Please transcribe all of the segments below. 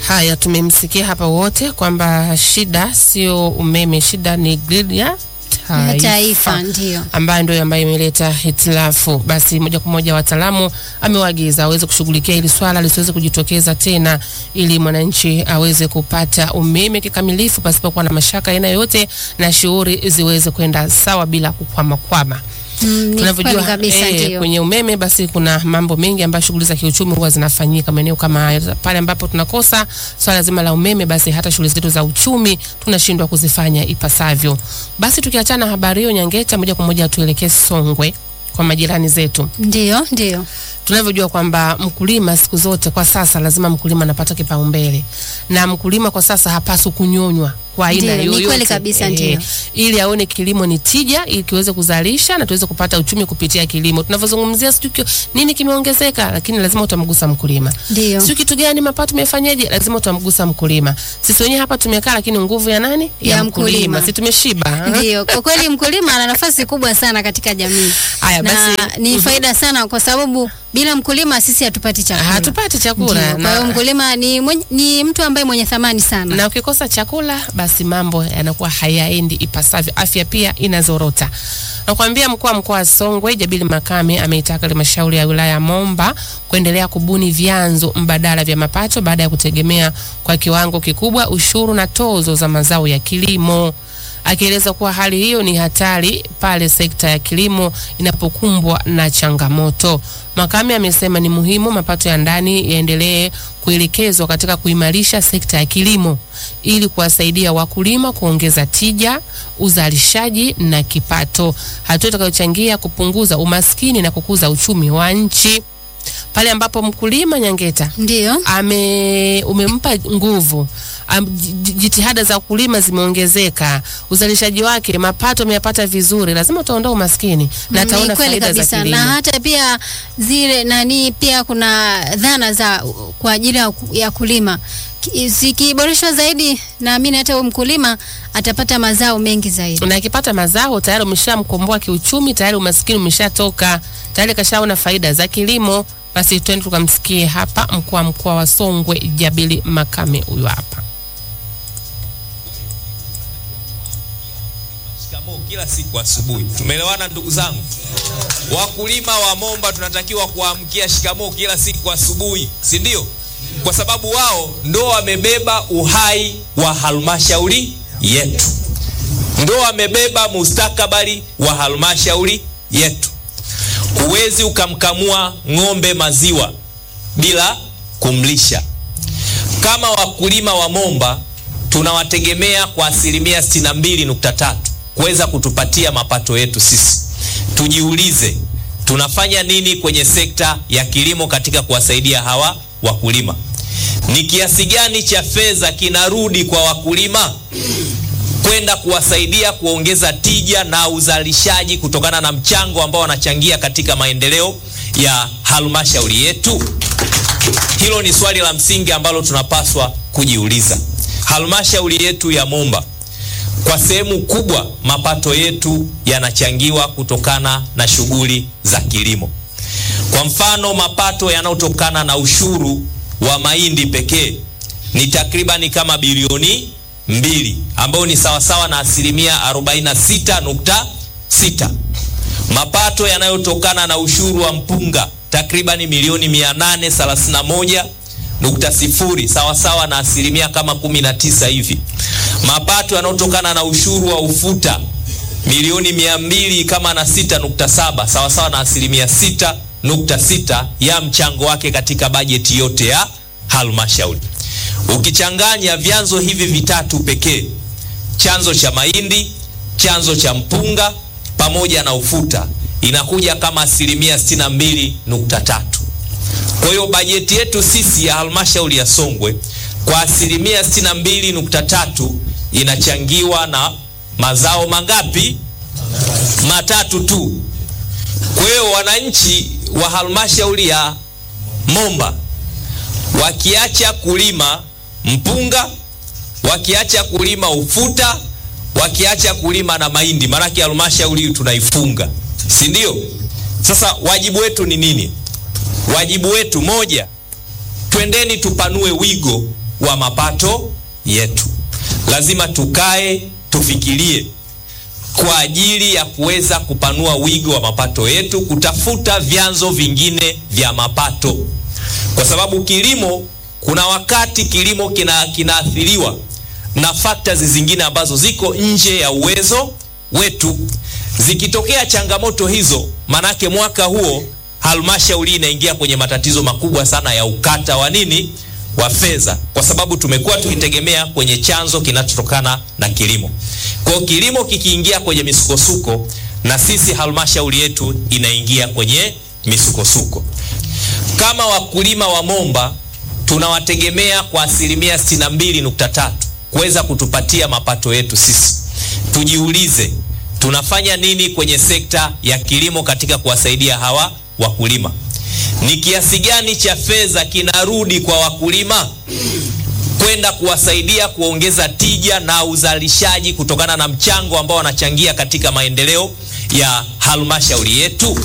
Haya, tumemsikia hapa wote kwamba shida sio umeme, shida ni grid ya Na taifa, taifa ndio. ambayo ndio ambayo imeleta hitilafu. Basi moja kwa moja wataalamu amewaagiza aweze kushughulikia hili swala lisiweze kujitokeza tena, ili mwananchi aweze kupata umeme kikamilifu pasipokuwa na mashaka aina yoyote, na shughuli ziweze kwenda sawa bila kukwamakwama. Mm, ni kweli Tunavyojua kabisa eh, ndio. kwenye umeme basi kuna mambo mengi ambayo shughuli za kiuchumi huwa zinafanyika maeneo kama haya. Pale ambapo tunakosa swala zima la umeme, basi hata shughuli zetu za uchumi tunashindwa kuzifanya ipasavyo. Basi tukiachana na habari hiyo, Nyangeta, moja kwa moja tuelekee Songwe kwa majirani zetu. Ndio, ndio. Tunavyojua kwamba mkulima siku zote kwa sasa lazima mkulima anapata kipaumbele, na mkulima kwa sasa hapaswi kunyonywa kwa aina Ndio, ni yoyote. kweli kabisa, ndio. ili aone kilimo ni tija, ili kiweze kuzalisha na tuweze kupata uchumi kupitia kilimo. Tunavyozungumzia sijui kio- nini kimeongezeka, lakini lazima utamgusa mkulima. Ndio. Sio kitu gani mapato tumefanyaje, lazima utamgusa mkulima. Sisi wenyewe hapa tumekaa, lakini nguvu ya nani? Ya mkulima. Si tumeshiba? ha? Ndio, kwa kweli mkulima ana nafasi kubwa sana katika jamii. Haya, na basi, ni mhm. faida sana kwa sababu bila mkulima sisi hatupati chakula. Hatupati chakula Ndio, Kwa hiyo na, mkulima ni, mwenye, ni mtu ambaye mwenye thamani sana. na ukikosa chakula basi mambo yanakuwa hayaendi ipasavyo, afya pia inazorota. Nakwambia mkuu wa mkoa wa Songwe Jabili Makame ameitaka halmashauri ya wilaya ya Momba kuendelea kubuni vyanzo mbadala vya mapato baada ya kutegemea kwa kiwango kikubwa ushuru na tozo za mazao ya kilimo akieleza kuwa hali hiyo ni hatari pale sekta ya kilimo inapokumbwa na changamoto. Makame amesema ni muhimu mapato ya ndani yaendelee kuelekezwa katika kuimarisha sekta ya kilimo ili kuwasaidia wakulima kuongeza tija, uzalishaji na kipato, hatua itakayochangia kupunguza umaskini na kukuza uchumi wa nchi. Pale ambapo mkulima Nyangeta Ndio. ame umempa nguvu am, j- jitihada za kulima zimeongezeka, uzalishaji wake, mapato ameyapata vizuri, lazima utaondoa umaskini na Ni ataona kweli faida za kabisa, kilimo. na hata pia zile nani, pia kuna dhana za kwa ajili ya ku- ya kulima Ki- zikiboreshwa zaidi, naamini hata huyo mkulima atapata mazao mengi zaidi. na akipata mazao tayari umeshamkomboa kiuchumi, tayari umaskini umeshatoka, tayari kashaona faida za kilimo. Basi twende tukamsikie hapa mkuu wa mkoa wa Songwe Jabili Makame, huyu hapa. Shikamoo kila siku asubuhi. Tumeelewana ndugu zangu? Wakulima wa Momba tunatakiwa kuamkia shikamoo kila siku asubuhi, si ndio? Kwa sababu wao ndo wamebeba uhai wa halmashauri yetu, ndo wamebeba mustakabali wa halmashauri yetu. Huwezi ukamkamua ng'ombe maziwa bila kumlisha. Kama wakulima wa Momba tunawategemea kwa asilimia 62.3 kuweza kutupatia mapato yetu sisi. Tujiulize, tunafanya nini kwenye sekta ya kilimo katika kuwasaidia hawa wakulima? Ni kiasi gani cha fedha kinarudi kwa wakulima kwenda kuwasaidia kuongeza tija na uzalishaji kutokana na mchango ambao wanachangia katika maendeleo ya halmashauri yetu? Hilo ni swali la msingi ambalo tunapaswa kujiuliza. Halmashauri yetu ya Momba, kwa sehemu kubwa mapato yetu yanachangiwa kutokana na shughuli za kilimo. Kwa mfano, mapato yanayotokana na ushuru wa mahindi pekee ni takribani kama bilioni mbili ambayo ni sawasawa na asilimia 46.6. Mapato yanayotokana na ushuru wa mpunga takribani milioni 831 nukta sifuri sawasawa na asilimia kama 19 hivi. Mapato yanayotokana na ushuru wa ufuta milioni mia mbili kama na sita nukta saba sawasawa na asilimia sita nukta sita ya mchango wake katika bajeti yote ya halmashauri. Ukichanganya vyanzo hivi vitatu pekee, chanzo cha mahindi, chanzo cha mpunga pamoja na ufuta, inakuja kama asilimia 62.3. Kwa hiyo bajeti yetu sisi ya halmashauri ya Songwe kwa asilimia 62.3 inachangiwa na mazao mangapi? Matatu tu. Kwa hiyo wananchi wa halmashauri ya Momba wakiacha kulima mpunga, wakiacha kulima ufuta, wakiacha kulima na mahindi, maanake halmashauri hii tunaifunga, si ndio? Sasa wajibu wetu ni nini? Wajibu wetu moja, twendeni tupanue wigo wa mapato yetu. Lazima tukae tufikirie kwa ajili ya kuweza kupanua wigo wa mapato yetu, kutafuta vyanzo vingine vya mapato, kwa sababu kilimo, kuna wakati kilimo kina kinaathiriwa na factors zingine ambazo ziko nje ya uwezo wetu. Zikitokea changamoto hizo, manake mwaka huo halmashauri inaingia kwenye matatizo makubwa sana ya ukata wa nini wa fedha, kwa sababu tumekuwa tukitegemea kwenye chanzo kinachotokana na kilimo. Kwa hiyo kilimo kikiingia kwenye misukosuko, na sisi halmashauri yetu inaingia kwenye misukosuko. Kama wakulima wa Momba tunawategemea kwa asilimia 62.3 kuweza kutupatia mapato yetu sisi. Tujiulize, tunafanya nini kwenye sekta ya kilimo katika kuwasaidia hawa wakulima? Ni kiasi gani cha fedha kinarudi kwa wakulima kwenda kuwasaidia kuongeza tija na uzalishaji kutokana na mchango ambao wanachangia katika maendeleo ya halmashauri yetu?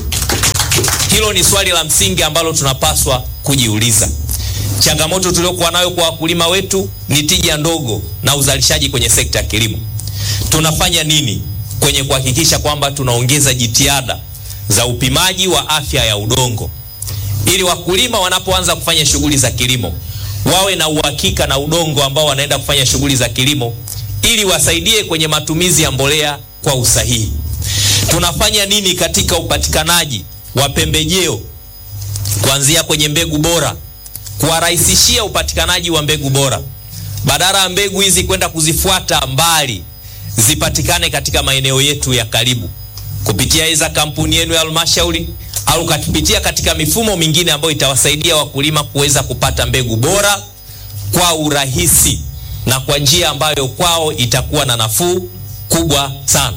Hilo ni swali la msingi ambalo tunapaswa kujiuliza. Changamoto tuliokuwa nayo kwa wakulima wetu ni tija ndogo na uzalishaji kwenye sekta ya kilimo. Tunafanya nini kwenye kuhakikisha kwamba tunaongeza jitihada za upimaji wa afya ya udongo ili wakulima wanapoanza kufanya shughuli za kilimo wawe na uhakika na udongo ambao wanaenda kufanya shughuli za kilimo ili wasaidie kwenye matumizi ya mbolea kwa usahihi. Tunafanya nini katika upatikanaji wa pembejeo kuanzia kwenye mbegu bora, kuwarahisishia upatikanaji wa mbegu bora, badala ya mbegu hizi kwenda kuzifuata mbali, zipatikane katika maeneo yetu ya karibu kupitia iza kampuni yenu ya halmashauri au kupitia katika mifumo mingine ambayo itawasaidia wakulima kuweza kupata mbegu bora kwa urahisi na kwa njia ambayo kwao itakuwa na nafuu kubwa sana.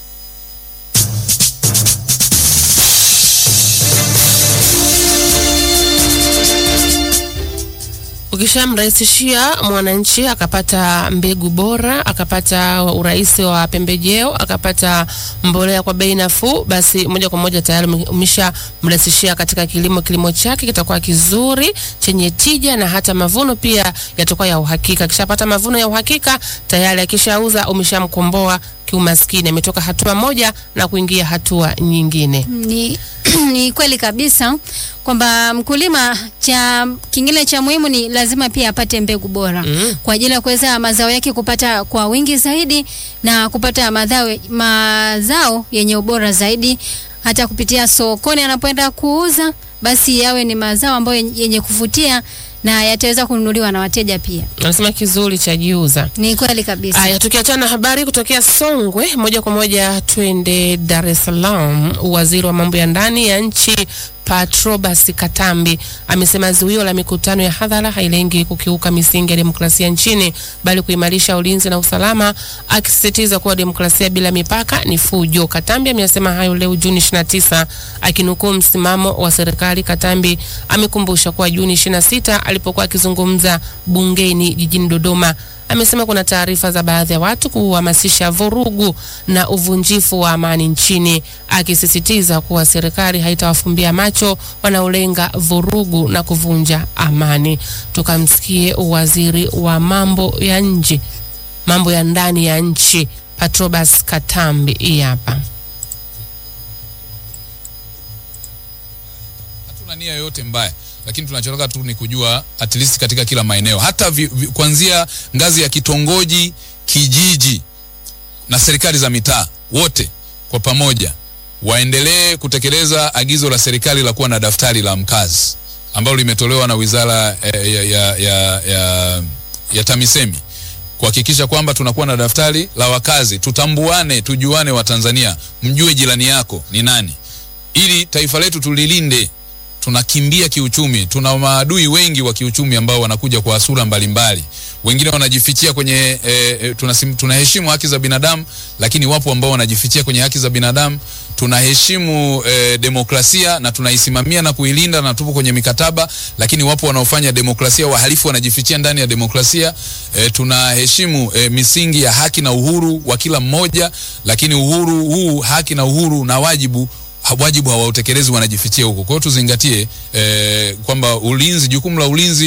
Ukishamrahisishia mwananchi akapata mbegu bora, akapata urahisi wa pembejeo, akapata mbolea kwa bei nafuu, basi moja kwa moja tayari umeshamrahisishia katika kilimo. Kilimo chake kitakuwa kizuri, chenye tija na hata mavuno pia yatakuwa ya uhakika. Akishapata mavuno ya uhakika tayari, akishauza umeshamkomboa kiumaskini, ametoka hatua moja na kuingia hatua nyingine. Ni, ni kweli kabisa kwamba mkulima cha kingine cha muhimu ni lazima pia apate mbegu bora Mm. kwa ajili ya kuweza mazao yake kupata kwa wingi zaidi na kupata mazao, mazao yenye ubora zaidi, hata kupitia sokoni anapoenda kuuza, basi yawe ni mazao ambayo yenye kuvutia na yataweza kununuliwa na wateja pia. Anasema kizuri cha jiuza. Ni kweli kabisa. Aya, tukiachana na habari kutokea Songwe, moja kwa moja twende Dar es Salaam. Waziri wa mambo ya ndani ya nchi Patrobas Katambi amesema zuio la mikutano ya hadhara hailengi kukiuka misingi ya demokrasia nchini bali kuimarisha ulinzi na usalama, akisisitiza kuwa demokrasia bila mipaka ni fujo. Katambi amesema hayo leo Juni 29 akinukuu msimamo wa serikali. Katambi amekumbusha kuwa Juni 26 alipokuwa akizungumza bungeni jijini Dodoma amesema kuna taarifa za baadhi ya watu kuhamasisha vurugu na uvunjifu wa amani nchini, akisisitiza kuwa serikali haitawafumbia macho wanaolenga vurugu na kuvunja amani. Tukamsikie waziri wa mambo ya nje, mambo ya ndani ya nchi Patrobas Katambi. Hii hapa. hatuna nia yoyote mbaya lakini tunachotaka tu ni kujua at least katika kila maeneo hata vi, vi, kuanzia ngazi ya kitongoji kijiji na serikali za mitaa wote kwa pamoja waendelee kutekeleza agizo la serikali la kuwa na daftari la mkazi ambalo limetolewa na wizara eh, ya, ya, ya, ya, ya TAMISEMI kuhakikisha kwamba tunakuwa na daftari la wakazi, tutambuane, tujuane Watanzania, mjue jirani yako ni nani, ili taifa letu tulilinde. Tunakimbia kiuchumi, tuna maadui wengi wa kiuchumi ambao wanakuja kwa sura mbalimbali. Wengine wanajifichia kwenye e, e, tunasim, tunaheshimu haki za binadamu, lakini wapo ambao wanajifichia kwenye haki za binadamu. Tunaheshimu e, demokrasia na tunaisimamia na kuilinda na tupo kwenye mikataba, lakini wapo wanaofanya demokrasia, wahalifu wanajifichia ndani ya demokrasia. E, tunaheshimu e, misingi ya haki na uhuru wa kila mmoja, lakini uhuru huu, haki na uhuru na wajibu ha- wajibu hawautekelezi, wanajifichia huko. Kwa hiyo tuzingatie eh, kwamba ulinzi, jukumu la ulinzi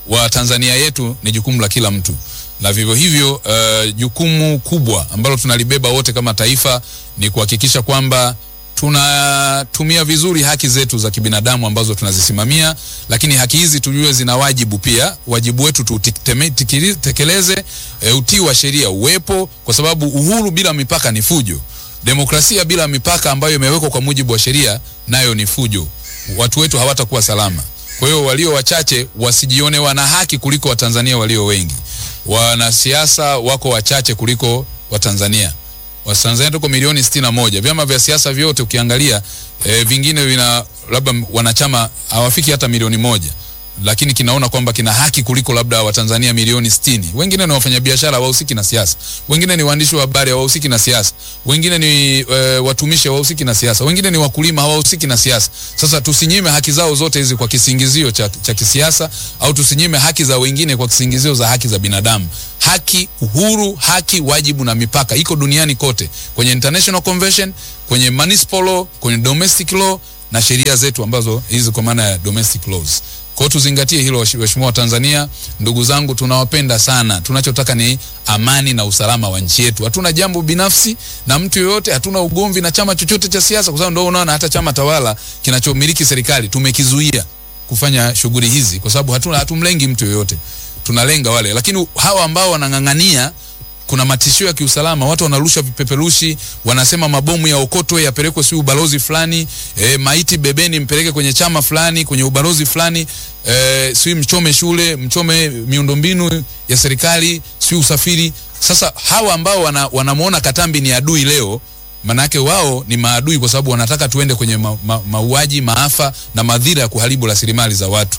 wa Tanzania yetu ni jukumu la kila mtu, na vivyo hivyo uh, jukumu kubwa ambalo tunalibeba wote kama taifa ni kuhakikisha kwamba tunatumia vizuri haki zetu za kibinadamu ambazo tunazisimamia, lakini haki hizi tujue zina wajibu pia. Wajibu wetu tutekeleze, e, utii wa sheria uwepo, kwa sababu uhuru bila mipaka ni fujo. Demokrasia bila mipaka ambayo imewekwa kwa mujibu wa sheria nayo ni fujo. Watu wetu hawatakuwa salama. Kwa hiyo walio wachache wasijione wana haki kuliko Watanzania walio wengi. Wanasiasa wako wachache kuliko Watanzania. Watanzania tuko milioni sitini na moja. Vyama vya siasa vyote ukiangalia e, vingine vina labda wanachama hawafiki hata milioni moja, lakini kinaona kwamba kina haki kuliko labda Watanzania milioni sitini. Wengine ni wafanyabiashara hawahusiki na siasa, wengine ni waandishi wa habari hawahusiki na siasa, wengine ni e, watumishi hawahusiki na siasa, wengine ni wakulima hawahusiki na siasa. Sasa tusinyime haki zao zote hizi kwa kisingizio cha, cha kisiasa au tusinyime haki za wengine kwa kisingizio za haki za binadamu. Haki, uhuru, haki, wajibu na mipaka iko duniani kote, kwenye international convention, kwenye municipal law, kwenye domestic law na sheria zetu ambazo hizi kwa maana ya domestic laws. Kwa hiyo tuzingatie hilo, waheshimiwa Tanzania, ndugu zangu, tunawapenda sana. Tunachotaka ni amani na usalama wa nchi yetu. Hatuna jambo binafsi na mtu yoyote, hatuna ugomvi na chama chochote cha siasa, kwa sababu ndio unaona hata chama tawala kinachomiliki serikali tumekizuia kufanya shughuli hizi, kwa sababu hatuna hatumlengi mtu yoyote, tunalenga wale. Lakini hawa ambao wanang'ang'ania kuna matishio ya kiusalama, watu wanarusha vipeperushi, wanasema mabomu ya okotwe yapelekwe si ubalozi fulani, e, maiti bebeni mpeleke kwenye chama fulani, kwenye ubalozi fulani, e, si mchome shule, mchome miundombinu ya serikali, si usafiri. Sasa hawa ambao wana, wanamwona Katambi ni adui leo, manake wao ni maadui kwa sababu wanataka tuende kwenye ma, ma, mauaji, maafa na madhira ya kuharibu rasilimali za watu.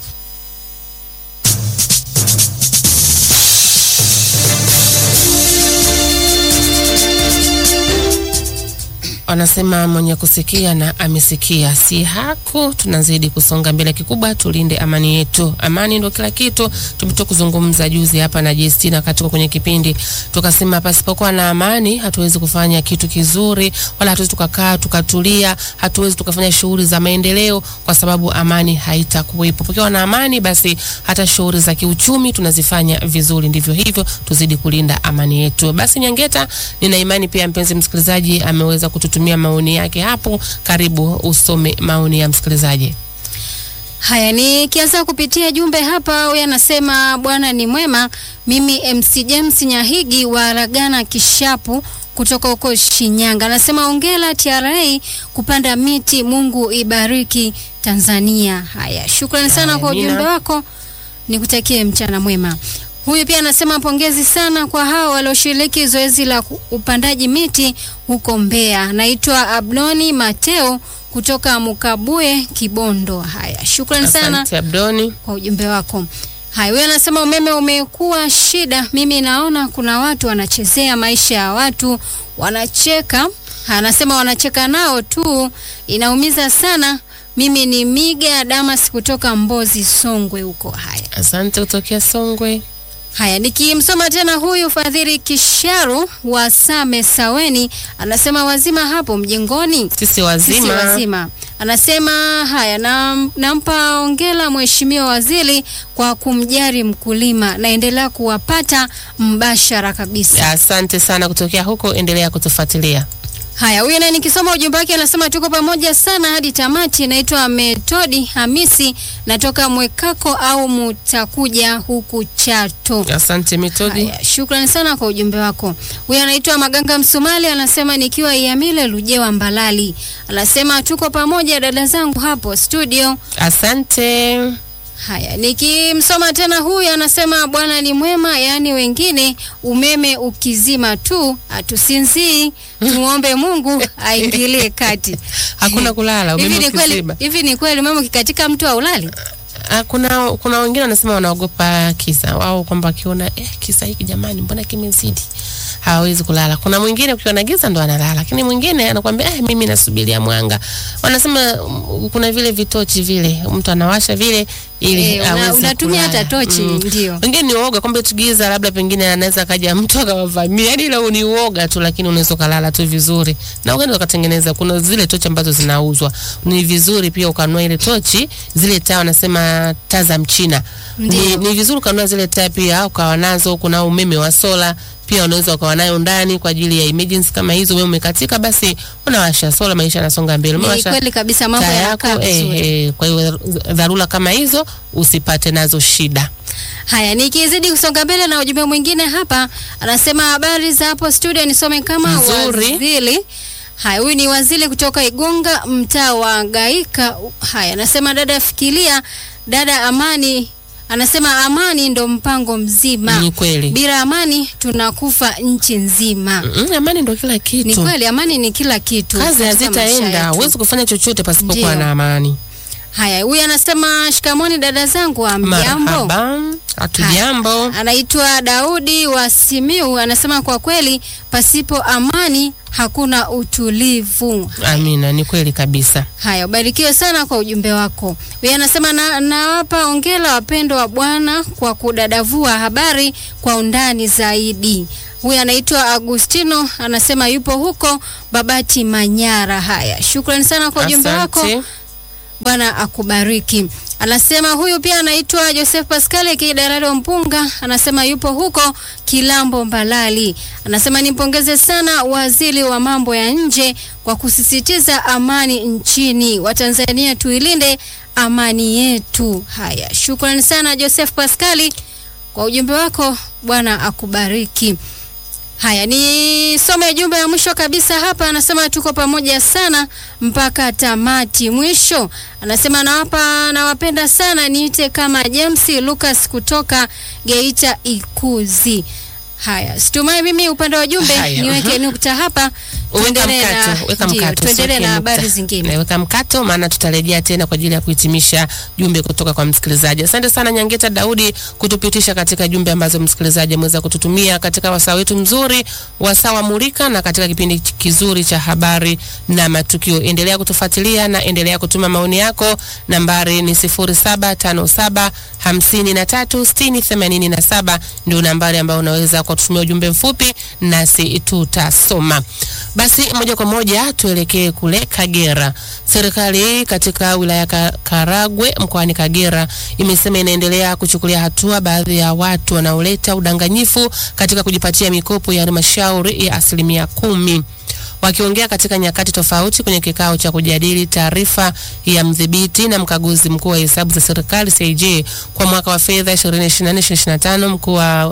Wanasema mwenye kusikia na amesikia, si haku. Tunazidi kusonga mbele, kikubwa tulinde amani yetu. Amani ndio kila kitu. Tumetoka kuzungumza juzi hapa na Justina katika kwenye kipindi, tukasema pasipokuwa na amani hatuwezi kufanya kitu kizuri, wala hatuwezi tukakaa tukatulia, hatuwezi tukafanya shughuli za maendeleo, kwa sababu amani haitakuwepo. Tukiwa na amani, basi hata shughuli za kiuchumi tunazifanya vizuri. Ndivyo hivyo, tuzidi kulinda amani yetu. Basi Nyangeta, nina imani pia mpenzi msikilizaji ameweza kututumia maoni yake hapo. Karibu usome maoni ya msikilizaji. Haya, nikianza kupitia jumbe hapa, huyu anasema Bwana ni mwema. Mimi MC James Nyahigi wa Ragana Kishapu kutoka huko Shinyanga, anasema ongela TRA kupanda miti, Mungu ibariki Tanzania. Haya, shukrani sana kwa Amina. ujumbe wako, nikutakie mchana mwema. Huyu pia anasema pongezi sana kwa hao walioshiriki zoezi la ku- upandaji miti huko Mbeya. Naitwa Abdoni Mateo kutoka Mukabuye, Kibondo. Haya, shukrani sana Asante Abdoni. kwa ujumbe wako. Haya, huyu anasema umeme umekuwa shida. Mimi naona kuna watu wanachezea maisha ya watu, wanacheka. Anasema wanacheka nao tu, inaumiza sana. Mimi ni Miga Damas kutoka Mbozi, Songwe huko. Haya. Asante kutokea Songwe. Haya, nikimsoma tena huyu Fadhili Kisharu wa Same Saweni anasema wazima hapo mjengoni. Sisi Sisi wazima. wazima. Anasema haya, nam- nampa ongela Mheshimiwa Waziri kwa kumjari mkulima, naendelea kuwapata mbashara kabisa. Asante sana kutokea huko, endelea kutufuatilia. Haya, huyu naye nikisoma ujumbe wake anasema tuko pamoja sana hadi tamati. Naitwa Metodi Hamisi, natoka Mwekako au Mutakuja huku Chato. Asante Mitodi. Haya, shukrani sana kwa ujumbe wako. Huyu anaitwa Maganga Msumali, anasema nikiwa Iamile Lujewa Mbalali, anasema tuko pamoja dada zangu hapo studio. Asante. Haya, nikimsoma tena huyu anasema Bwana ni mwema, yaani wengine umeme ukizima tu hatusinzii, tumuombe Mungu aingilie kati. Hakuna kulala, Hivi umeme ni kweli, ukiziba. hivi ni kweli umeme ukikatika mtu haulali? Ah, kuna kuna wengine wanasema wanaogopa kisa wao, kwamba akiona eh, kisa hiki jamani, mbona kimezidi, hawawezi kulala. Kuna mwingine ukiwa na giza ndo analala, lakini mwingine anakuambia eh, mimi nasubiria mwanga. Wanasema mm, kuna vile vitochi vile mtu anawasha vile ili Eh, una- aweze unatumia kulala. hata tochi, ndio. Wengine ni uoga kwamba tugiza labda pengine anaweza kaja mtu akawavamia. Yaani ile ni uoga tu, lakini unaweza kulala tu vizuri. Na ukaenda ukatengeneza kuna zile tochi ambazo zinauzwa. Ni vizuri pia ukanunua ile tochi, zile taa wanasema taa za mchina. Ni, Ndio. ni vizuri ukanunua zile taa pia ukawa nazo. Kuna umeme wa sola pia unaweza ukawa nayo ndani kwa ajili ya emergency kama hizo. Wewe umekatika, basi unawasha sola, maisha yanasonga mbele. Ni Umewasha kweli kabisa, mambo taa yanakaa yako eh, vizuri. eh, kwa hiyo dharura kama hizo usipate nazo shida. Haya, nikizidi kusonga mbele na ujumbe mwingine hapa, anasema habari za hapo studio, nisome kama Nzuri. wazili. Haya, huyu ni wazili kutoka Igunga, mtaa wa Gaika. Haya, anasema dada, fikiria dada Amani anasema amani ndo mpango mzima. Ni kweli. Bila amani tunakufa nchi nzima. Mm, amani ndo kila Ni kitu. kweli, amani ni kila kitu. Kazi katika maisha hazitaenda, yetu. huwezi kufanya chochote pasipokuwa Ndio. na amani. Haya, huyu anasema shikamoni dada zangu, amjambo. Marhaba, hatujambo. Anaitwa Daudi wa Simiu, anasema kwa kweli pasipo amani hakuna utulivu. Amina, ni kweli kabisa. Haya, ubarikiwe sana kwa ujumbe wako. Huyu anasema na, nawapa ongera wapendo wa Bwana kwa kudadavua habari kwa undani zaidi. Huyu anaitwa Agustino, anasema yupo huko Babati Manyara. Haya, shukrani sana kwa ujumbe wako. Asante. Bwana akubariki. Anasema huyu pia anaitwa Joseph Pascal akidarari wa Mpunga, anasema yupo huko Kilambo Mbalali. Anasema nimpongeze sana waziri wa mambo ya nje kwa kusisitiza amani nchini. Watanzania tuilinde amani yetu. Haya, shukrani sana Joseph Pascali kwa ujumbe wako, Bwana akubariki. Haya, nisome jumbe ya mwisho kabisa hapa. Anasema tuko pamoja sana mpaka tamati. Mwisho anasema nawapa, nawapenda sana, niite kama James Lucas kutoka Geita Ikuzi. Haya, situmai mimi upande wa jumbe Haya, niweke mhm. nukta hapa, Weka tuendelee na, mkato, weka ndio, mkato. tuendelee usiweke na nukta. habari zingine. Na Weka mkato, maana tutarejea tena kwa ajili ya kuhitimisha jumbe kutoka kwa msikilizaji. Asante sana Nyangeta Daudi kutupitisha katika jumbe ambazo msikilizaji ameweza kututumia katika wasaa wetu mzuri, wasaa wa Mulika, na katika kipindi kizuri cha habari na matukio. Endelea kutufuatilia na endelea kutuma maoni yako. Nambari ni 0757 53 60 87 ndio nambari ambayo unaweza kututumia ujumbe mfupi nasi tutasoma. Basi moja kwa moja tuelekee kule Kagera. Serikali katika wilaya ya Ka- Karagwe mkoani Kagera imesema inaendelea kuchukulia hatua baadhi ya watu wanaoleta udanganyifu katika kujipatia mikopo ya halmashauri ya asilimia kumi. Wakiongea katika nyakati tofauti kwenye kikao cha kujadili taarifa ya mdhibiti na mkaguzi mkuu wa hesabu za serikali CAG kwa mwaka wa fedha 2024-2025 mkuu wa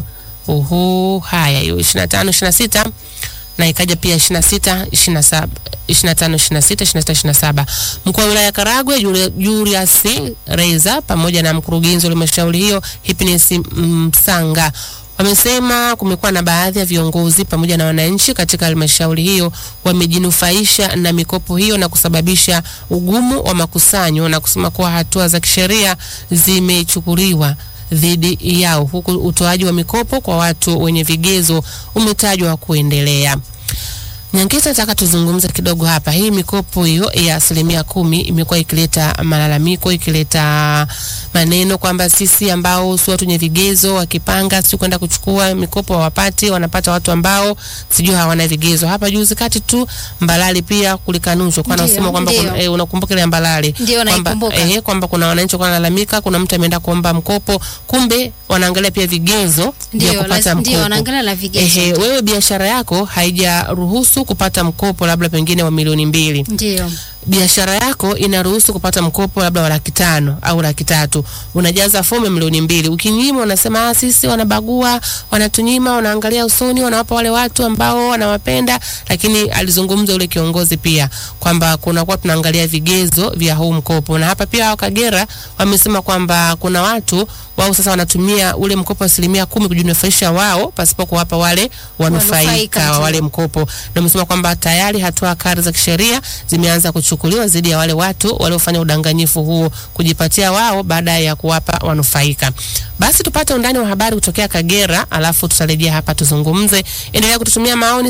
uhu haya hiyo 25 26 na ikaja pia 26 27 25 26 26 27. Mkuu wa wilaya ya Karagwe Juli- Julius Reza pamoja na mkurugenzi wa halmashauri hiyo Happiness Msanga wamesema kumekuwa na baadhi ya viongozi pamoja na wananchi katika halmashauri hiyo wamejinufaisha na mikopo hiyo na kusababisha ugumu wa makusanyo na kusema kuwa hatua za kisheria zimechukuliwa dhidi yao huku utoaji wa mikopo kwa watu wenye vigezo umetajwa kuendelea. Nyangeta, nataka tuzungumze kidogo hapa. Hii mikopo hiyo ya asilimia kumi imekuwa ikileta malalamiko, ikileta maneno kwamba sisi ambao si watu wenye vigezo wakipanga si kwenda kuchukua mikopo hawapati, wanapata watu ambao sijui hawana vigezo. Hapa juzi kati tu Mbalali pia kulikanushwa kwa Ndio, anasema kwamba ndio. kuna- eh, unakumbuka ile ya Mbalali Ndio, kwamba naikumbuka. eh, kwamba kuna wananchi kwa wanalalamika, kuna mtu ameenda kuomba mkopo, kumbe wanaangalia pia vigezo vya Ndio, kupata laz- ndio mkopo. wanaangalia na vigezo. Ehe, wewe biashara yako haijaruhusu kupata mkopo labda pengine wa milioni mbili. Ndio. Biashara yako inaruhusu kupata mkopo labda wa laki tano au laki tatu. Unajaza fomu ya milioni mbili. Ukinyima unasema ah, sisi wanabagua, wanatunyima, wanaangalia usoni, wanawapa wale watu ambao wanawapenda, lakini alizungumza yule kiongozi pia kwamba kuna kwa tunaangalia vigezo vya huu mkopo. Na hapa pia hao Kagera wamesema kwamba kuna watu wako wao sasa wanatumia ule mkopo wa asilimia kumi kujinufaisha wao pasipo kuwapa wale Wanufaika, wanufaika wa ndio. wale mkopo, na umesema kwamba tayari hatua kali za kisheria zimeanza kuchukuliwa dhidi ya wale watu waliofanya udanganyifu huo kujipatia wao baada ya kuwapa wanufaika. Basi tupate undani wa habari kutokea Kagera, alafu tutarejea hapa tuzungumze. Endelea kututumia maoni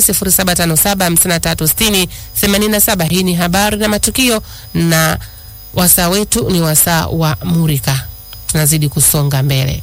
0757536087. Hii ni habari na matukio, na wasaa wetu ni wasaa wa Murika. Tunazidi kusonga mbele.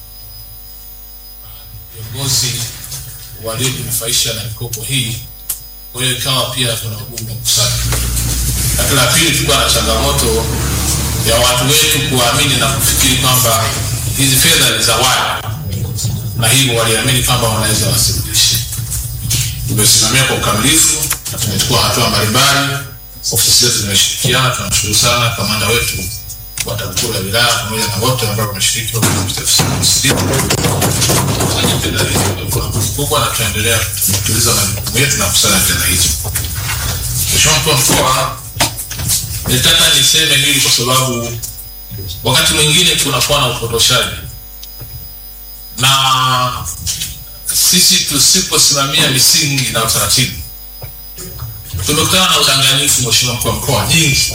viongozi waliojinufaisha na mikopo hii. Kwa hiyo ikawa pia kuna ugumu wa kusanya. Lakini la pili, tulikuwa na changamoto ya watu wetu kuamini na kufikiri kwamba hizi fedha ni zawadi, na hivyo waliamini kwamba wanaweza wasirudishe. Tumesimamia kwa ukamilifu na tumechukua hatua mbalimbali. Ofisi zetu zimeshirikiana. Tunamshukuru sana kamanda wetu wa TAKUKURU ya wilaya pamoja na wote ambao wameshiriki wa ofisi kufanya fedha hizo kwa nguvu kubwa, na tunaendelea kutuliza majukumu yetu na kusanya fedha hizo. Mheshimiwa mkuu wa mkoa, nilitaka niseme hili kwa sababu wakati mwingine kunakuwa na upotoshaji na sisi tusiposimamia misingi na utaratibu, tumekutana na udanganyifu, Mheshimiwa mkuu wa mkoa, nyingi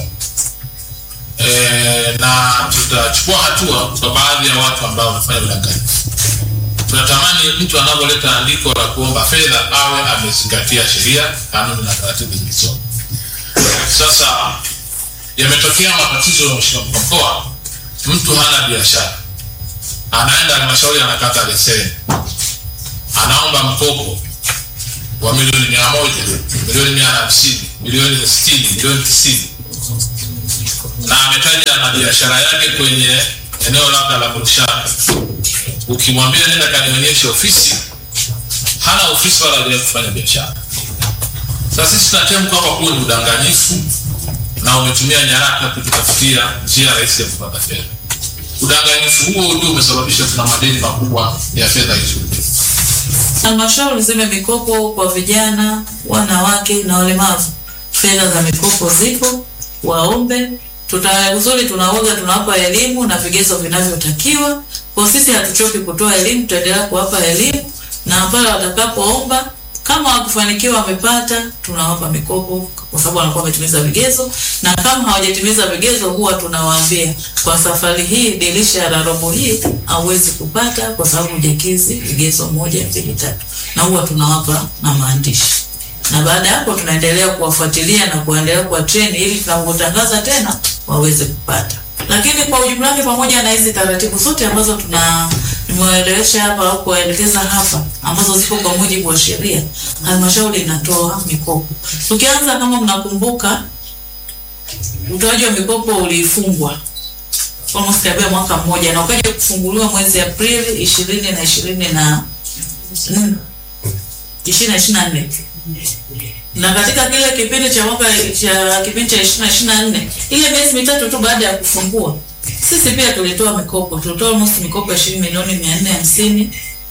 e, na tutachukua hatua kwa baadhi ya watu ambao wamefanya udanganyifu. Tunatamani mtu anavyoleta andiko la kuomba fedha awe amezingatia sheria, kanuni na taratibu zilizopo. Sasa yametokea matatizo ya Mheshimiwa mkuu wa mkoa, mtu hana biashara, anaenda halmashauri anakata leseni, anaomba mkopo wa milioni mia moja, milioni mia na hamsini, milioni sitini, milioni tisini na ametaja na biashara yake kwenye eneo labda la biashara. Ukimwambia nenda kanionyeshe ofisi, hana ofisi wala hajawahi kufanya biashara. Sasa sisi tunatemka kwamba huo ni udanganyifu na umetumia nyaraka kututafutia njia rahisi ya kupata fedha. Udanganyifu huo ndio umesababisha tuna madeni makubwa ya fedha hizo. Halmashauri zime mikopo kwa vijana, wanawake na walemavu. Fedha za mikopo zipo, waombe. Tuta uzuri tunaoga, tunawapa elimu na vigezo vinavyotakiwa. Kwa sisi hatuchoki kutoa elimu, tutaendelea kuwapa elimu na pale watakapoomba kama wakifanikiwa wamepata, tunawapa mikopo kwa sababu wanakuwa wametimiza vigezo, na kama hawajatimiza vigezo, huwa tunawaambia kwa safari hii, dirisha la robo hii hauwezi kupata kwa sababu hujakidhi vigezo moja, mbili, tatu, na huwa tunawapa na maandishi, na baada ya hapo tunaendelea kuwafuatilia na kuendelea kuwa train ili tunapotangaza tena waweze kupata. Lakini kwa ujumla wake, pamoja na hizi taratibu zote ambazo tuna nimewaelewesha hapa au kuwaelekeza hapa ambazo zipo kwa mujibu wa sheria, halmashauri inatoa mikopo. Tukianza, kama mnakumbuka, utoaji wa mikopo ulifungwa almost karibia mwaka mmoja na ukaja kufunguliwa mwezi Aprili ishirini na ishirini na ishirini na ishirini na nne na katika kile kipindi cha mwaka cha kipindi cha ishirini na ishirini na nne ile miezi mitatu tu baada ya kufungua sisi pia tulitoa mikopo, tulitoa almost mikopo ya shilingi milioni mia nne hamsini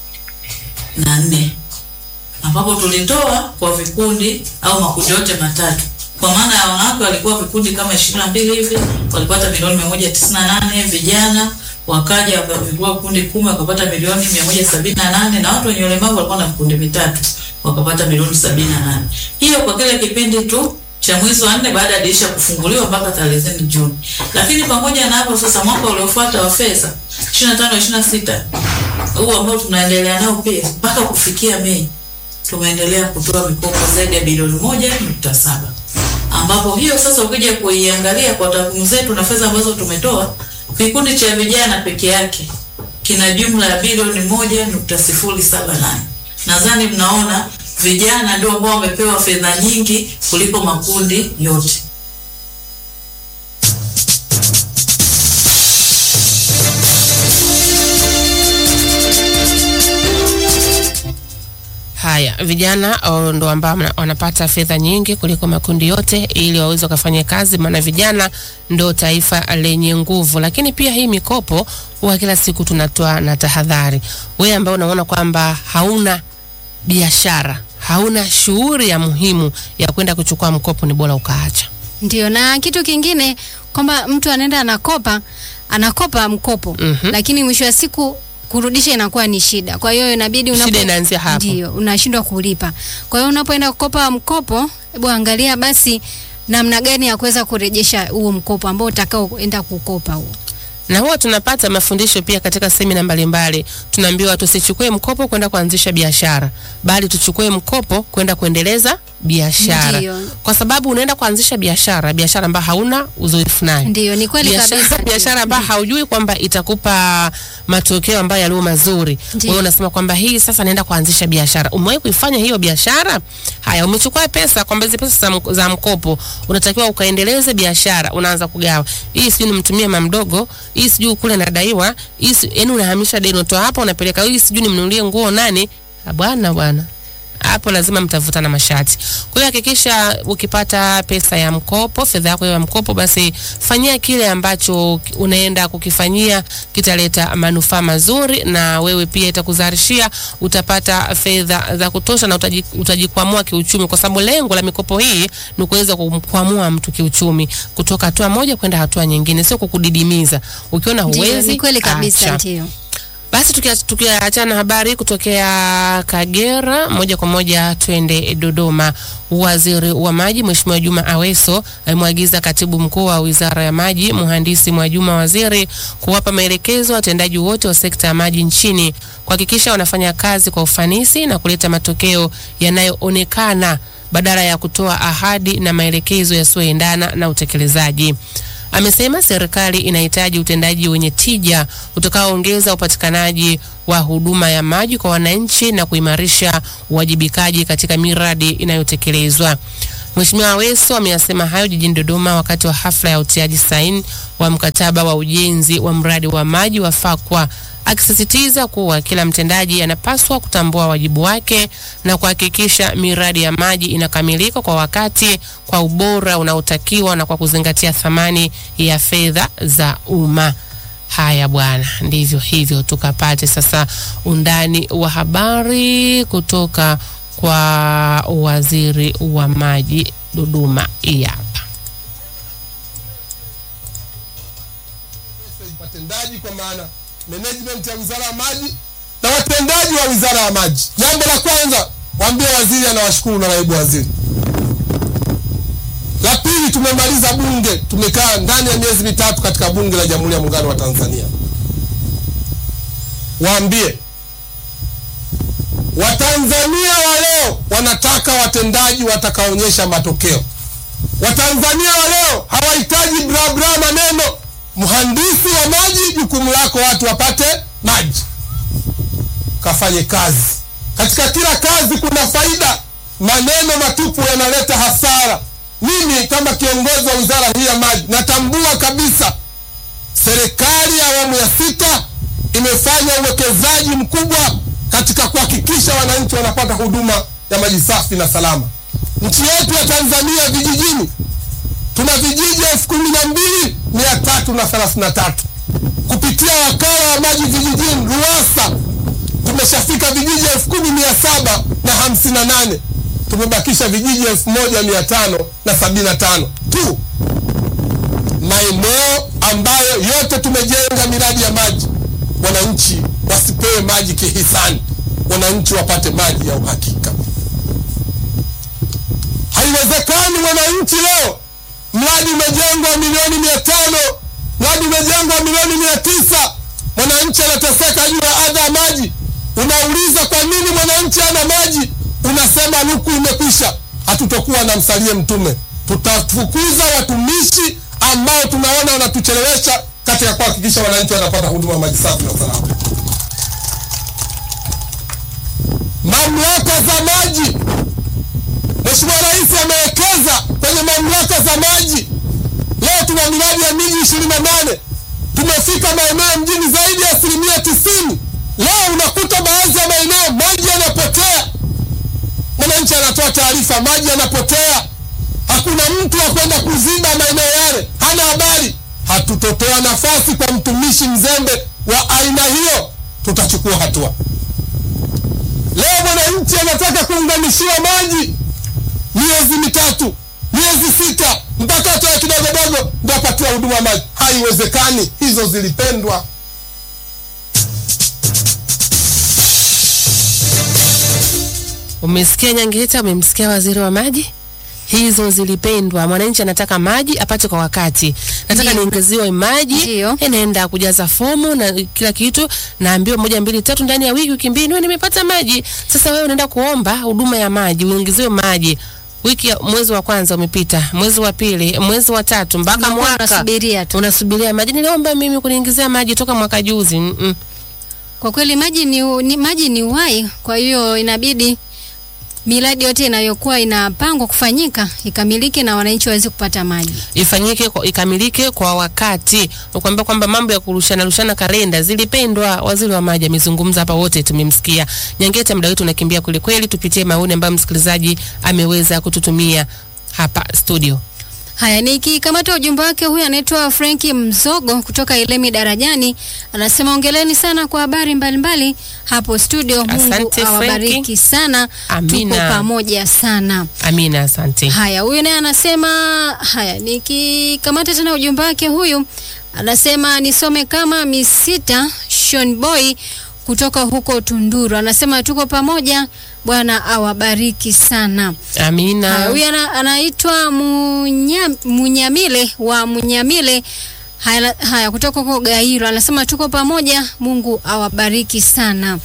na nne ambapo tulitoa kwa vikundi au makundi yote matatu. Kwa maana ya wanawake walikuwa vikundi kama ishirini na mbili hivi walipata milioni mia moja tisini na nane vijana wakaja wakavikuwa vikundi kumi wakapata milioni mia moja sabini na nane na watu wenye ulemavu walikuwa na vikundi vitatu wakapata milioni sabini na nane hiyo kwa kile kipindi tu cha mwezi wa nne baada ya dirisha kufunguliwa mpaka tarehe Juni. Lakini pamoja na hapo sasa, mwaka uliofuata wa fedha 25 26 huu ambao tunaendelea nao pia mpaka kufikia Mei tumeendelea kutoa mikopo zaidi ya bilioni moja nukta saba ambapo hiyo sasa ukija kuiangalia kwa takwimu zetu na fedha ambazo tumetoa, kikundi cha vijana peke yake kina jumla ya bilioni moja nukta sifuri saba nane. Nadhani mnaona vijana ndio ambao wamepewa fedha nyingi kuliko makundi yote. Haya, vijana oh, ndo ambao mna- wanapata fedha nyingi kuliko makundi yote, ili waweze wakafanya kazi, maana vijana ndo taifa lenye nguvu. Lakini pia hii mikopo huwa kila siku tunatoa na tahadhari. Wewe ambao unaona kwamba hauna biashara, hauna shughuli ya muhimu ya kwenda kuchukua mkopo, ni bora ukaacha. Ndio, na kitu kingine kwamba mtu anaenda anakopa anakopa mkopo Mhm. lakini mwisho wa siku kurudisha inakuwa ni shida. Kwa hiyo inabidi unapo Shida inaanzia hapo. ndio unashindwa kulipa. Kwa hiyo unapoenda kukopa mkopo, hebu angalia basi namna gani ya kuweza kurejesha huo mkopo ambao utakaoenda kukopa huo. na huwa tunapata mafundisho pia katika semina mbalimbali. Tunaambiwa tusichukue mkopo kwenda kuanzisha biashara, bali tuchukue mkopo kwenda kuendeleza biashara, Ndiyo. kwa sababu unaenda kuanzisha biashara, biashara ambayo hauna uzoefu nayo Ndio, ni kweli biashara, kabisa. biashara ambayo haujui kwamba itakupa matokeo ambayo yaliyo mazuri. Ndiyo. Wewe unasema kwamba hii sasa naenda kuanzisha biashara. Umewahi kuifanya hiyo biashara? Haya, umechukua pesa kwamba hizi pesa za mk- za mkopo unatakiwa ukaendeleze biashara, unaanza kugawa. Hii sijui nimtumie mama mdogo, hii sijui kule nadaiwa, hii si- yaani unahamisha deni unatoa hapa unapeleka, hii sijui nimnunulie nguo nani? Ah, Bwana bwana hapo lazima mtavutana mashati. Kwa hiyo hakikisha ukipata pesa ya mkopo, fedha yako ya mkopo, basi fanyia kile ambacho unaenda kukifanyia kitaleta manufaa mazuri, na wewe pia itakuzalishia, utapata fedha za kutosha na utaji, utajikwamua kiuchumi, kwa sababu lengo la mikopo hii ni kuweza kumkwamua mtu kiuchumi kutoka hatua moja kwenda hatua nyingine, sio kukudidimiza. Ukiona Ndio, huwezi, ni kweli kabisa acha. ndio. Basi tukia- tukiachana na habari kutokea Kagera, moja kwa moja twende Dodoma. Waziri wa Maji Mheshimiwa Juma Aweso amemwagiza katibu mkuu wa Wizara ya Maji Mhandisi Mwajuma Waziri kuwapa maelekezo watendaji wote wa sekta ya maji nchini kuhakikisha wanafanya kazi kwa ufanisi na kuleta matokeo yanayoonekana badala ya kutoa ahadi na maelekezo yasiyoendana na utekelezaji. Amesema serikali inahitaji utendaji wenye tija utakaoongeza upatikanaji wa huduma ya maji kwa wananchi na kuimarisha uwajibikaji katika miradi inayotekelezwa. Mheshimiwa Aweso ameyasema hayo jijini Dodoma wakati wa hafla ya utiaji saini wa mkataba wa ujenzi wa mradi wa maji wa Fakwa akisisitiza kuwa kila mtendaji anapaswa kutambua wajibu wake na kuhakikisha miradi ya maji inakamilika kwa wakati, kwa ubora unaotakiwa na kwa kuzingatia thamani ya fedha za umma. Haya bwana, ndivyo hivyo. Tukapate sasa undani wa habari kutoka kwa waziri wa maji Dodoma. Hii hapa. watendaji kwa maana management ya wizara ya maji na watendaji wa wizara ya maji. Jambo la kwanza, waambie waziri anawashukuru na naibu waziri. La pili, tumemaliza bunge, tumekaa ndani ya miezi mitatu katika bunge la Jamhuri ya Muungano wa Tanzania. Waambie Watanzania wa leo wanataka watendaji watakaonyesha matokeo. Watanzania wa leo hawahitaji bla bla maneno. Mhandisi wa maji, jukumu lako watu wapate maji, kafanye kazi. Katika kila kazi kuna faida, maneno matupu yanaleta hasara. Mimi kama kiongozi wa wizara hii ya maji natambua kabisa serikali ya awamu ya sita imefanya uwekezaji mkubwa katika kuhakikisha wananchi wanapata huduma ya maji safi na salama. Nchi yetu ya Tanzania vijijini tuna vijiji elfu kumi na mbili mia tatu na thelathini na tatu kupitia wakala wa maji vijijini RUWASA tumeshafika vijiji elfu kumi mia saba na hamsini na nane tumebakisha vijiji elfu moja mia tano na sabini na tano tu maeneo ambayo yote tumejenga miradi ya maji. Wananchi wasipewe maji kihisani, wananchi wapate maji ya uhakika. Haiwezekani mwananchi leo mradi umejengwa milioni mia tano mradi umejengwa milioni mia tisa mwananchi anateseka juu ya adha ya maji. Unauliza kwa nini mwananchi ana maji, unasema luku imekwisha. Hatutokuwa na msalie mtume, tutafukuza watumishi ambao tunaona wanatuchelewesha katika kuhakikisha wananchi wanapata huduma ya maji safi na salama. Mamlaka za maji Mheshimiwa Rais amewekeza kwenye mamlaka za maji. Leo tuna miradi ya miji ishirini na nane tumefika maeneo mjini zaidi ya asilimia tisini. Leo unakuta baadhi ya maeneo maji yanapotea, mwananchi anatoa taarifa, maji yanapotea, hakuna mtu wa kwenda kuziba maeneo yale, hana habari. Hatutotoa nafasi kwa mtumishi mzembe wa aina hiyo, tutachukua hatua. Leo mwananchi anataka kuunganishiwa maji miezi mitatu, miezi sita, mpaka atoe kidogodogo ndo apatiwa huduma ya maji. Haiwezekani, hizo zilipendwa. Umesikia Nyangeta, umemsikia waziri wa maji. Hizo zilipendwa. Mwananchi anataka maji apate kwa wakati, nataka Ndio. niongezewe maji, Ndio. eh, naenda kujaza fomu na kila kitu, naambiwa moja mbili tatu, ndani ya wiki wiki mbili niwe nimepata maji. Sasa wewe unaenda kuomba huduma ya maji, uongezewe maji wiki ya mwezi wa kwanza umepita, mwezi wa pili, mwezi wa tatu, mpaka Unakuwa mwaka unasubiria tu. unasubiria maji. Niliomba mimi kuniingizia maji toka mwaka juzi. Mm -mm. Kwa kweli maji ni, u- ni maji ni uhai, kwa hiyo inabidi miradi yote inayokuwa inapangwa kufanyika ikamilike na wananchi waweze kupata maji. ifanyike kwa, ikamilike kwa wakati. Nakwambia kwamba mambo ya kurushana rushana kalenda zilipendwa. Waziri wa maji amezungumza hapa, wote tumemsikia. Nyangeta, muda wetu unakimbia kweli kweli, tupitie maoni ambayo msikilizaji ameweza kututumia hapa studio. Haya, nikikamata ujumbe wake, huyu anaitwa Frenki Mzogo kutoka Ilemi Darajani, anasema ongeleni sana kwa habari mbalimbali hapo studio. Mungu Asante, awabariki Frenki. sana, Amina. tuko pamoja sana. Amina, asante. Haya, huyu naye anasema haya, nikikamata tena ujumbe wake, huyu anasema nisome kama misita Sean Boy kutoka huko Tunduru, anasema tuko pamoja, Bwana awabariki sana. Haya, Amina. huyu ana, anaitwa Munya, Munyamile wa Munyamile haya, haya kutoka huko Gairo, anasema tuko pamoja, Mungu awabariki sana.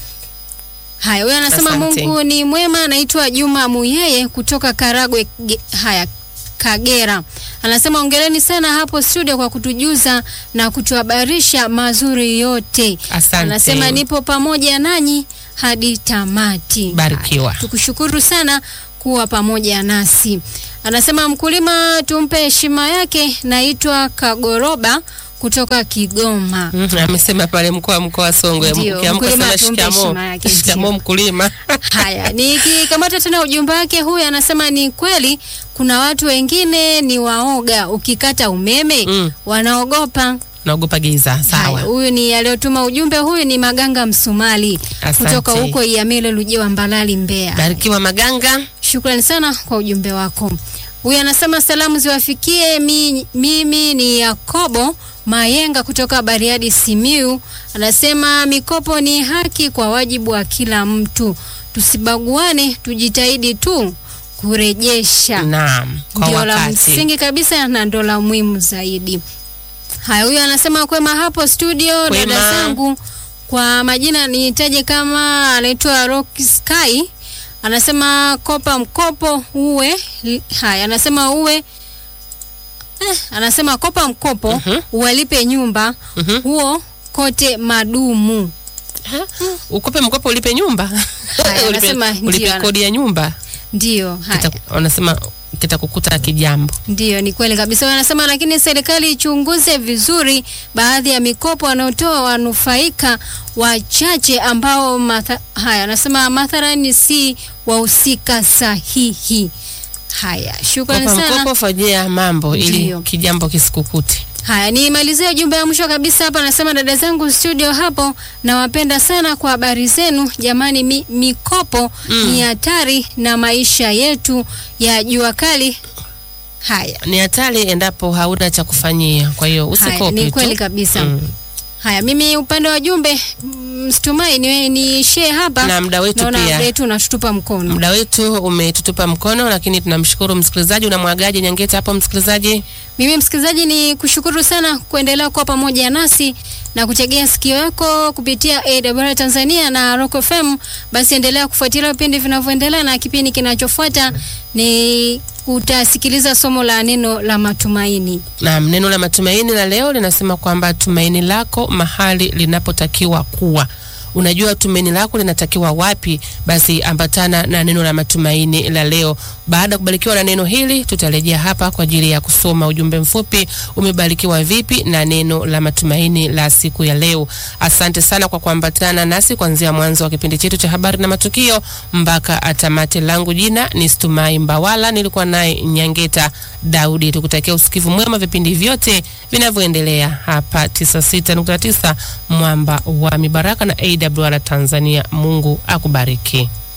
Haya, huyu anasema Asante. Mungu ni mwema. Anaitwa Juma Muyeye kutoka Karagwe ge, haya Kagera, anasema ongereni sana hapo studio kwa kutujuza na kutuhabarisha mazuri yote. Asante. Anasema nipo pamoja nanyi hadi tamati. Barikiwa. Haya, Tukushukuru sana kuwa pamoja nasi. Anasema mkulima tumpe heshima yake. Naitwa Kagoroba kutoka Kigoma. Mm, amesema pale mkuu wa mkoa wa Songwe, Ndio, ukiamka mkulima sema tumpe shikamo, heshima yake, shikamo ndio. mkulima. Haya, nikikamata tena ujumbe wake, huyu anasema ni kweli kuna watu wengine ni waoga, ukikata umeme Mm. wanaogopa. Naogopa giza. Haya, Sawa. huyu ni aliyotuma ujumbe, huyu ni Maganga Msumali Asante. kutoka huko Iamile Lujewa Mbalali Mbeya. Barikiwa Maganga. Shukrani sana kwa ujumbe wako. Huyu anasema salamu ziwafikie mi, mimi ni Yakobo Mayenga kutoka Bariadi Simiu. Anasema mikopo ni haki kwa wajibu wa kila mtu, tusibaguane, tujitahidi tu kurejesha. Naam, kwa Ndio la wakati. msingi kabisa na ndo la muhimu zaidi. Haya, huyu anasema kwema hapo studio, Kwema. dada zangu. Kwa majina nitaje kama anaitwa Rock Sky. Anasema kopa mkopo uwe. Haya, anasema uwe eh, anasema kopa mkopo Mhm. uwalipe nyumba Mhm. huo kote madumu. Ha? Ukope mkopo ulipe nyumba. Haya, ulipe, anasema ndio, ulipe ana- kodi ya nyumba. Ndio, haya. Kita, wanasema kitakukuta kijambo. Ndiyo, ni kweli kabisa. Wanasema lakini serikali ichunguze vizuri baadhi ya mikopo wanaotoa wanufaika wachache ambao matha, haya anasema mathalani si wahusika sahihi. Haya, shukrani Kopa sana. mkopo, fanyia mambo ili Ndio. kijambo kisikukute. Haya, nimalizie ujumbe wa mwisho kabisa hapa. Anasema dada zangu studio hapo, nawapenda sana kwa habari zenu jamani. Mi, mikopo ni hatari na maisha yetu ya jua kali. Haya, Ni hatari endapo hauna cha kufanyia, kwa hiyo Haya, usikope ni tu. kweli kabisa. Mm. Haya, mimi upande wa jumbe mstumai ni, ni share hapa Na muda wetu naona pia. muda wetu unatutupa mkono. Muda wetu umetutupa mkono, lakini tunamshukuru msikilizaji. Unamwagaje Nyangeta hapo msikilizaji? Mimi msikilizaji, ni kushukuru sana kuendelea kuwa pamoja nasi na kutegea sikio yako kupitia AWR Tanzania na Rock FM. Basi endelea kufuatilia vipindi vinavyoendelea, na kipindi kinachofuata ni utasikiliza somo la neno la matumaini. Naam, neno la matumaini la leo linasema kwamba tumaini lako mahali linapotakiwa kuwa. Unajua tumaini lako linatakiwa wapi? Basi ambatana na neno la matumaini la leo. Baada ya kubarikiwa na neno hili, tutarejea hapa kwa ajili ya kusoma ujumbe mfupi, umebarikiwa vipi na neno la matumaini la siku ya leo. Asante sana kwa kuambatana nasi kuanzia mwanzo wa kipindi chetu cha habari na matukio mpaka atamate. Langu jina ni Stumai Mbawala, nilikuwa naye Nyangeta Daudi. Tukutakia usikivu mwema vipindi vyote vinavyoendelea hapa 96.9 Mwamba wa Mibaraka na AWR Tanzania. Mungu akubariki.